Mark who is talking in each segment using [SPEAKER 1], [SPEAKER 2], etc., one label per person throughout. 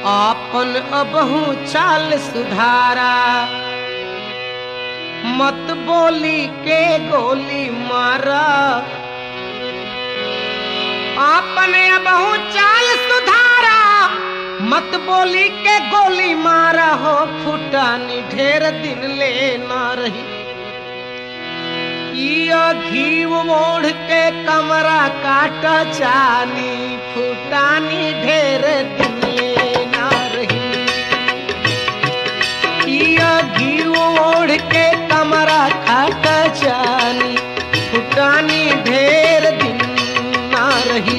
[SPEAKER 1] आपन अबहू चाल सुधारा मत बोली के गोली मारा आपन अबहू चाल सुधारा मत बोली के गोली मारा हो फुटानी ढेर दिन ले ना रही इयो घीव मोड़ के कमरा काट चानी फुटानी ढेर दिन ले ना रही इयो घीव मोड़ के कमरा काट चानी फुटानी ढेर दिन ना रही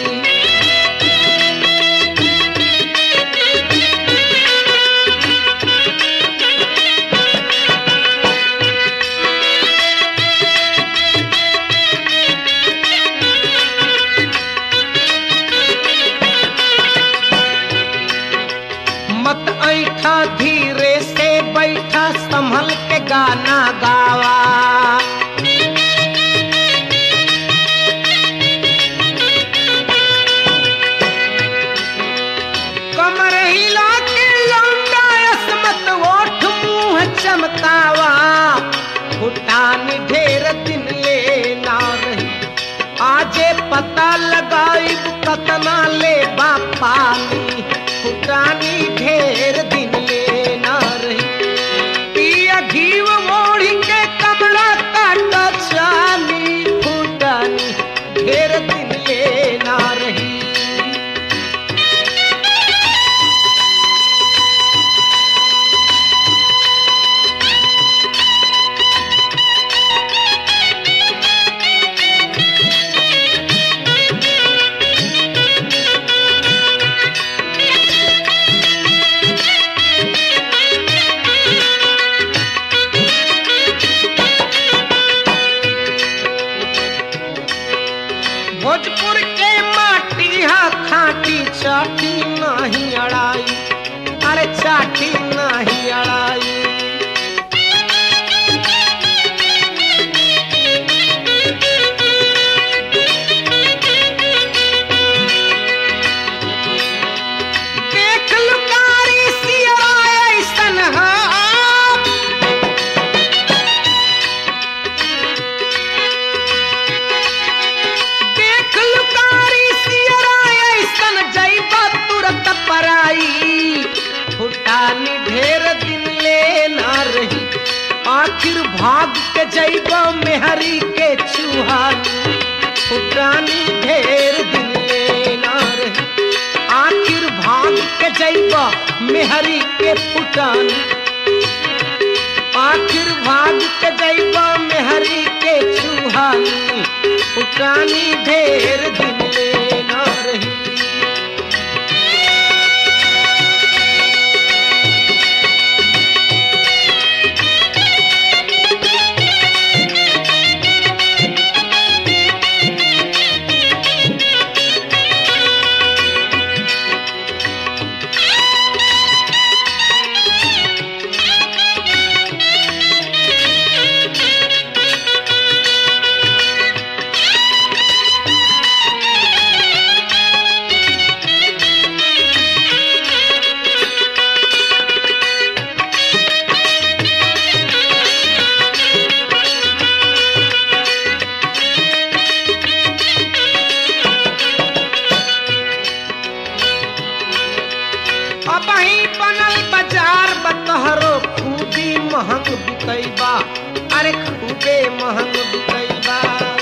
[SPEAKER 1] मत ऐठा धीरे से बैठा संभल के गाना गावा कमर हिला के लौंडा असमत ओठ मुंह चमकावा फुटानी ढेर दिन ले ना रही आजे पता लगाई कतना ले पानी फुटानी ढेर दिन ले ना रही पिया घीव मोड़ी के कमरा काट चानी फुटानी ढेर दिन ले ना रही भोजपुर के माटी हा खाटी चाटी नहीं अड़ाई अरे चाटी नहीं अड़ाई देख लुकारी सिया ऐसन हा देख लुकारी सियरा ऐसन जैबा तुरंत पराई फुटानी ढेर दिन ले ना रही आखिर भाग के जैबा मेहरी के चूहानी फुटानी ढेर दिन ले ना रही आखिर भाग के जैबा मेहरी के फुटानी आखिर भाग के जैबा मेहरी के चूहानी फुटानी ढेर दिन ले ना रही अब ही बनल बाजार बतहरो खूबी महंग बिकैबा अरे खूबे महंग बिकैबा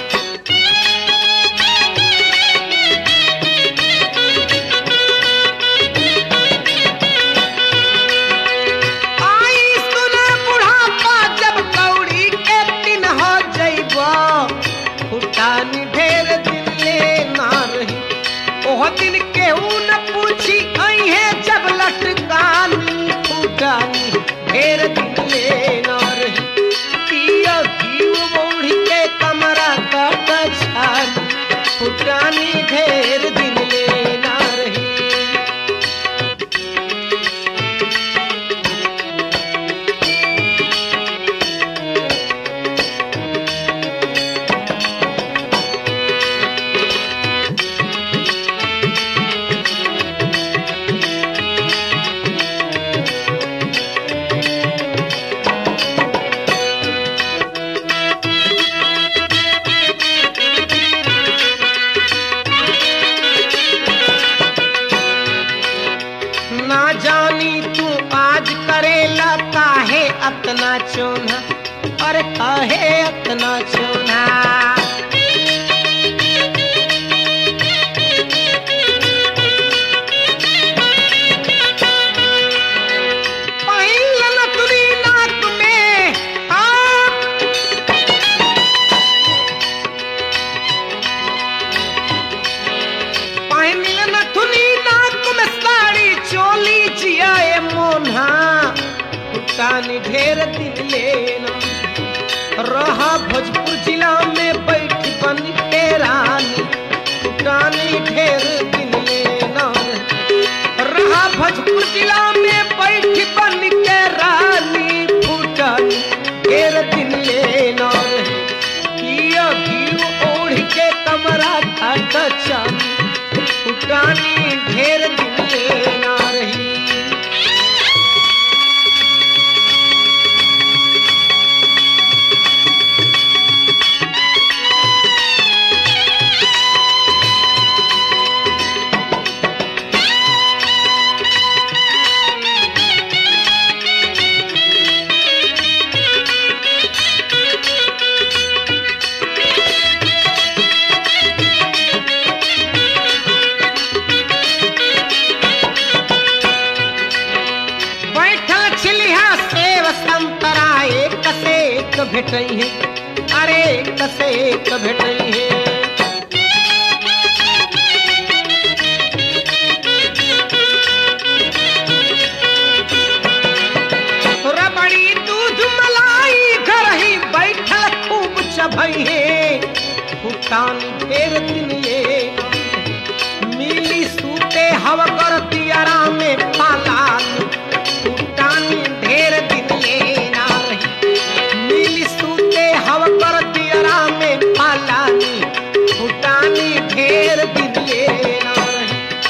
[SPEAKER 1] आई सुना बुढ़ापा जब कौड़ी के दिन हो जैबा फुटानी ढेर दिन ले ना रही ओह दिन केहू न पूछी अहे जब लटकानी फुटानी ढेर दिन ले ना रही पिया घीव मोड़ी के कमरा काट छानी फुटानी ढेर दिन ले ना रही कितना चोना पहिल नथुनी नाक में आप पहिल नथुनी नाक में साड़ी चोली जियाए मोन्हा पुटानी ढेर दिन लेना रहा भोजपुर जिला में बैठ बन के रानी पुटानी ढेर दिन लेना रहा भोजपुर जिला में बैठ बन के रानी पुटानी ढेर दिन लेना किया घी ओढ़ के कमरा घाट चानी पुटानी ढेर दिन लेना रही बैठल छिलिया सेव संतरा एक से एक भेटई है अरे एक से एक भेटई है रबड़ी दूध मलाई घर ही बैठल खूब चभई है फुटान ढेर दिन ये मिली सूते हव करती आराम में पालानी फुटानी ढेर दिन लेना रही मिली सूते हव करती आराम में पालानी फुटानी ढेर दिन लेना रही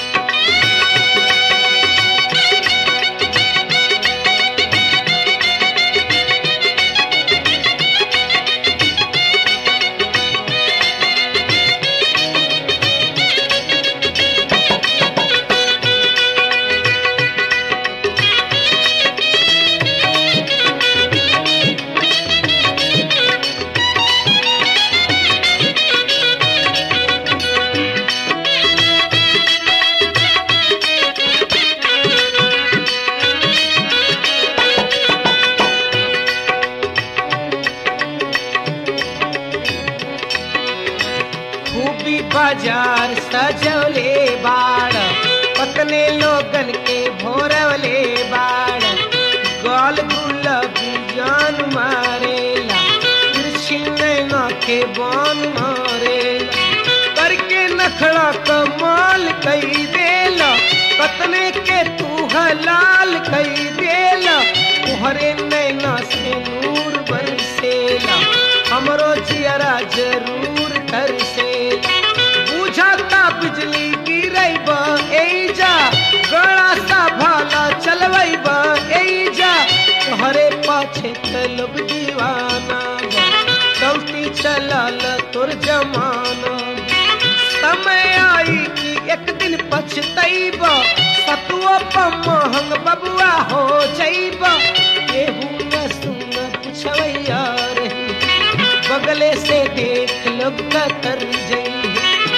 [SPEAKER 1] खूबी बाजार सजौले बाड़ पतने लोगन के भोरवले बाड़ गाल गुलाबी जान मारेला तिरछी नैना के बान मारेला करके नखड़ा कमाल कई देला पतने के तू हलाल कई देला तुहरे नैना से नूर बरसेला हमरो जियरा जरूर तरसेला बुझाता बिजली गिरैब एजा गड़ा सा भाला चलबैब एजा तोहरे पाछे तलब दीवाना बा। चलती चलल तोर जमाना समय आई कि एक दिन पछतैब सतुआ पर महंग बबुआ हो जैब केहू न सुन पुछवैया रही बगले से देख लब कतर जई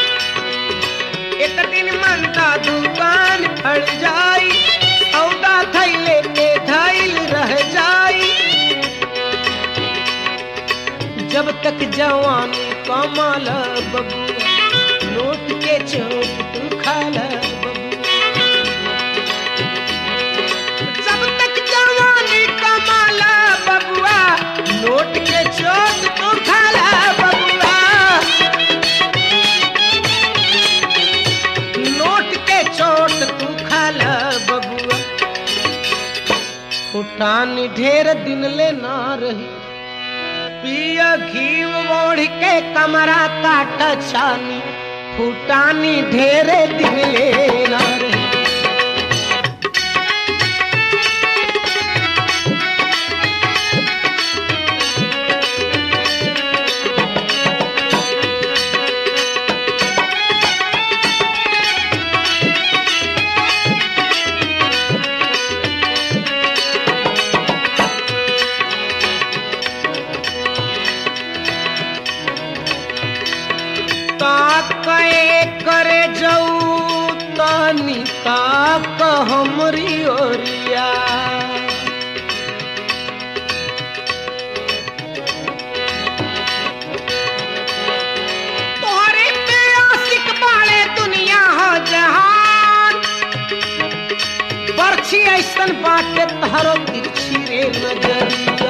[SPEAKER 1] एक दिन मनता दुकान फड़ जाई सौदा थैले के धैल रह जाई जब तक जवानी कमाल बबुआ नोट के चौक तू खाला बबुआ जब तक जवानी कमाल बबुआ नोट के चौक तू खाला बबुआ नोट के चोट तू खाला बबुआ फुटानी ढेर दिन ले ना रही पिया घी ओढ़ के कमरा काट छानी फुटानी ढेरे दिन ले ना रही जाऊ तनी ताक हमरी ओरिया तोहरे पे आशिक बाले दुनिया हो जहान बरछी ऐसन बाटे तहरो तिरछी रे नजरिया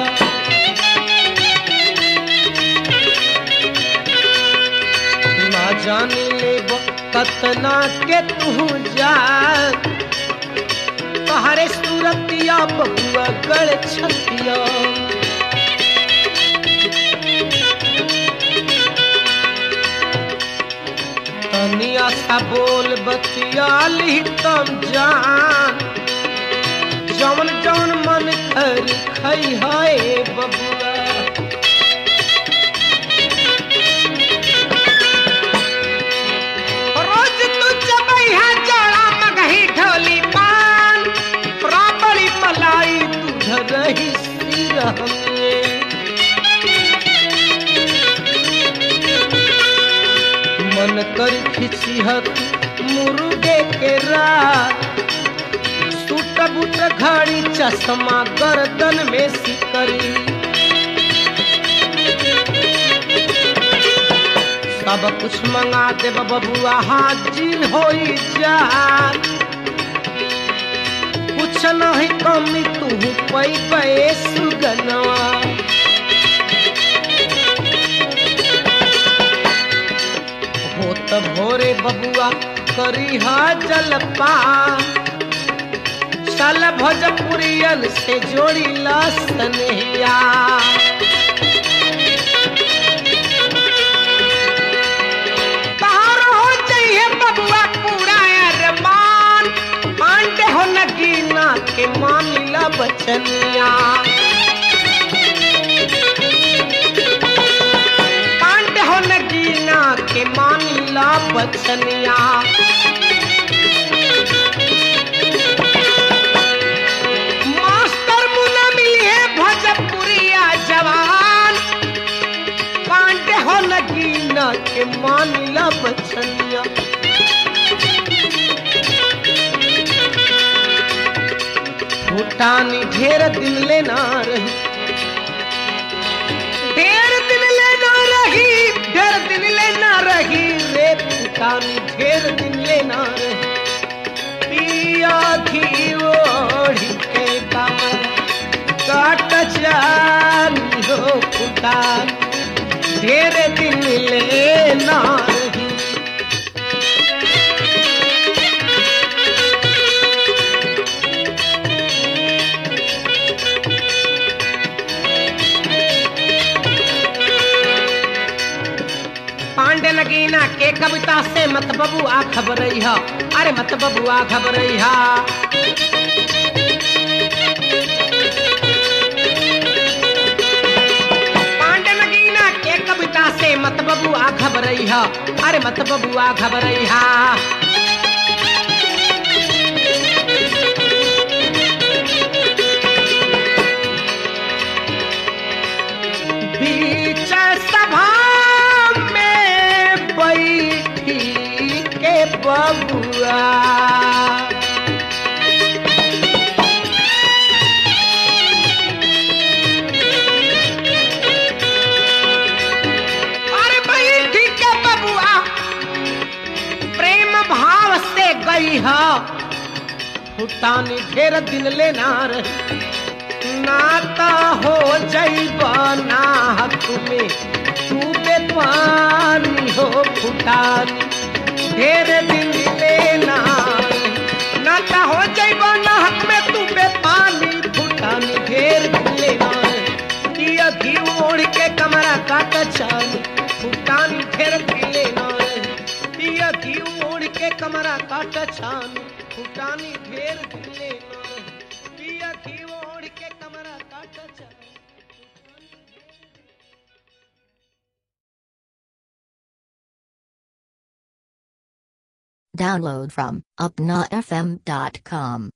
[SPEAKER 1] ना जाने ले कतना के तू जा तहरे सूरतिया बहुआ गड़ छतिया तनिया सा बोल बतियाली तम जान जवन जवन मन करी खई हाय बबुआ रोज तू चबई है जड़ा मगही ढोली पान राबड़ी मलाई दूध रही सिर हमें मन कर खिसिहत मुर्गे के रात सूट बूट घड़ी चश्मा गर्दन में सिकरी सब कुछ मंगा दे बबुआ हाजिर होई जा कुछ नहीं कमी तू पै पे सुगनवा हो त भोरे बबुआ करी हा जलपान चल भोजपुरियन से जोड़ी ला सनहिया तार हो जाइए बबुआ पूरा अरमान पांडे हो नगीना के मामिला बचनिया पांडे हो नगीना के मामिला बचनिया मास्टर मुना मिली है भोजपुरिया जवान पांडे हो नगीना के मानिला बचनिया फूटानी ढेर दिन लेना रही ढेर दिन लेना रही ढेर दिन लेना रही रे फूटानी ढेर दिन लेना रही पिया घी ओढ़ी के कमर काट जानी हो फूटानी ढेर दिन लेना रही पांडे नगीना के कविता से मत बबू आ खबर अरे मत बबू आ खबर पांडे नगीना के कविता से मत बबू आ खबर अरे मत बबू आ खबर बीच सभा में बैठी के बबुआ अरे बैठी के बबुआ प्रेम भाव से गई है फुटानी ढेर दिन लेना रही नाता हो जैबा ना तुम्हें तू पानी हो फुटानी ढेर दिन लेना नाता हो जैबा ना में तू पानी फुटानी ढेर दिन लेना दिया घी ओढ़ के कमरा काट चानी फुटानी ढेर दिन लेना दिया घी ओढ़ के कमरा काट छानी फुटानी ढेर दिन लेना पिया घी ओढ़ के कमरा काट छानी
[SPEAKER 2] Download from upnafm.com.